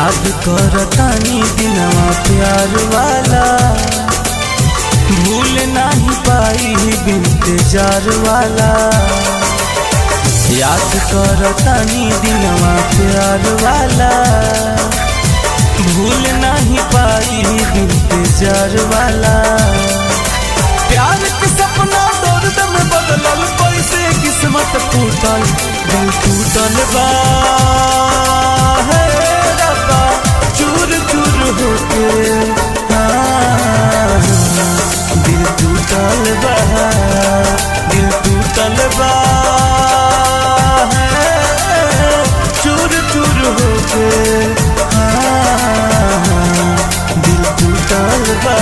याद कर तानी दिनवा प्यार वाला भूल नहीं पाई बिनते जार वाला याद कर तानी दिनवा प्यार वाला भूल नहीं पाई बिनते जार वाला प्यार के सपना दर्द में बदलल कैसे किस्मत टूटल दिल टूटल बा हे रब्बा चूर चूर होके हाँ, दिल टूटल बा दिल टूटल बा हे, चूर चूर होके हाँ, दिल टूटल बा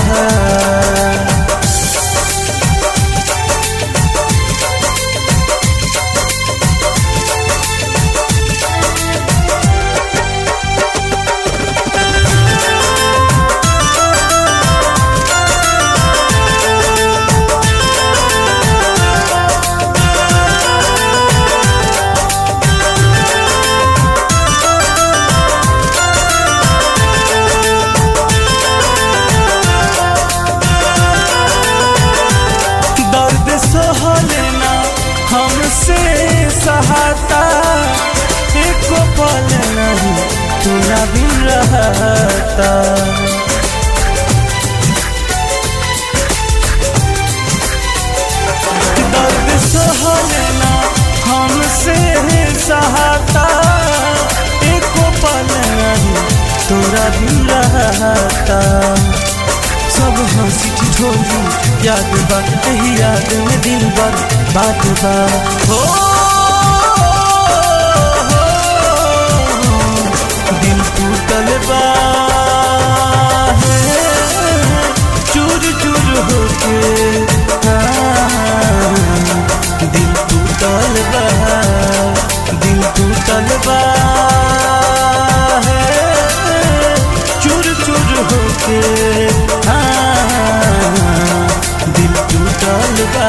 दर्द सहलेना हमसे सहाता एको पल नहीं तू ना भी रहता दर्द सहलेना हमसे सहाता एको पल नहीं तोरा भी रहता सब हंसी ठिठोली याद बात यही याद में दिल बात बात बा हो दिल टूटल बा हे, चूर चूर होके हाँ, दिल टूटल बा दिल टूटल बा हे, चूर चूर होके हाँ, दिल टूटल बा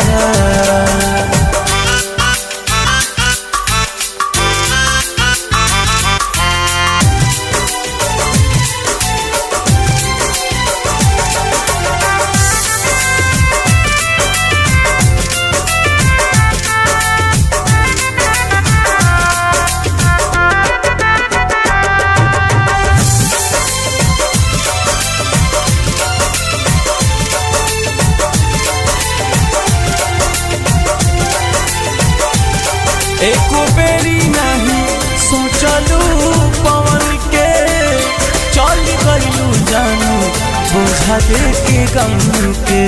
एको बेरी नहीं सोचलू पवन के चल गलू जानू बोझा दे के गम के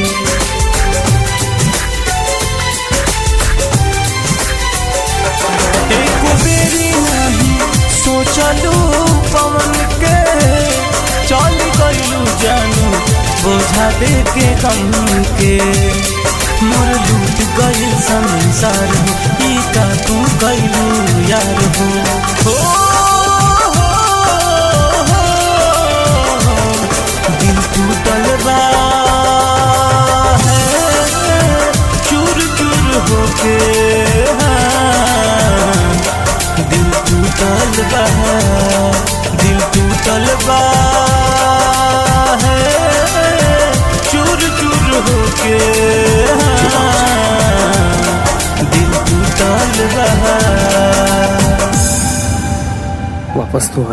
एको बेरी नहीं सोचलू पवन के चल गलू जानू बोझा दे के गम के मोर लूट गई संसार हो ई का तू कैलू यार हो हो, हो, हो, दिल टूटल बा है, चूर चूर होके हाँ, दिल टूटल बा दिल टूटल बा है, चूर चूर होके हाँ, दिल टूटल बा वापस तो आ